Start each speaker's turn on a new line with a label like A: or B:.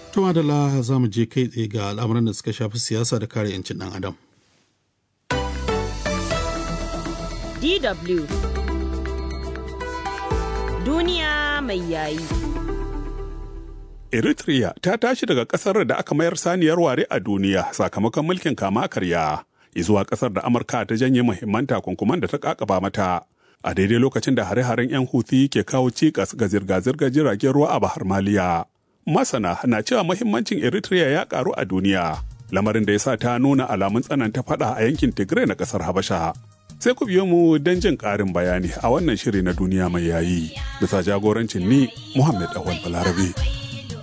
A: Tuma da la za mu je kai tsaye ga al'amuran da suka shafi siyasa da kare 'yancin ɗan adam.
B: DW Duniya mai yayi.
C: Eritrea ta tashi daga ƙasar da aka mayar saniyar ware a duniya sakamakon mulkin kama karya zuwa ƙasar da Amurka ta janye muhimman takunkuman da ta ƙaƙaba mata. A daidai lokacin da hare-haren 'yan Houthi ke kawo cikas ga zirga-zirgar jiragen ruwa a Bahar Maliya. Masana na cewa muhimmancin Eritrea ya ƙaru a duniya, lamarin da ya sa ta nuna alamun tsananta faɗa a yankin Tigray na ƙasar Habasha. sai ku biyo mu don jin ƙarin bayani a wannan shiri na duniya mai yayi bisa jagorancin ni Muhammad Awal Balarabe.